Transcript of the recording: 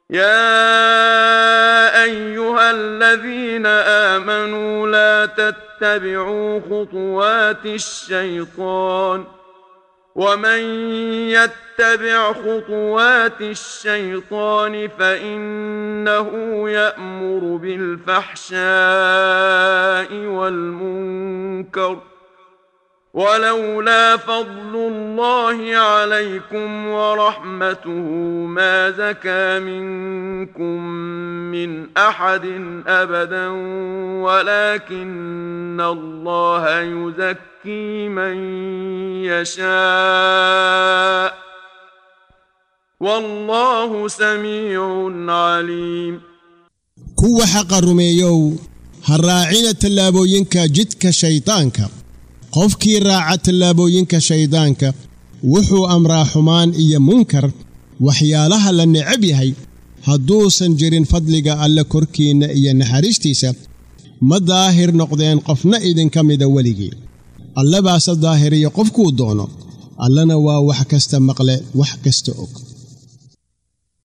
يا ايها الذين امنوا لا تتبعوا خطوات الشيطان ومن يتبع خطوات الشيطان فانه يامر بالفحشاء والمنكر ولولا فضل الله عليكم ورحمته ما زكى منكم من احد ابدا ولكن الله يزكي من يشاء والله سميع عليم kuwa xaqa rumeeyow ha raacina tallaabooyinka jidka shaydaanka qofkii raaca tallaabooyinka shayddaanka wuxuu amraa xumaan iyo munkar waxyaalaha la necab yahay hadduusan jirin fadliga alle korkiinna iyo naxariistiisa ma daahir noqdeen qofna idinka mida weligii alle baase daahiriya qofkuu doono allana waa wax kasta maqle wax kasta og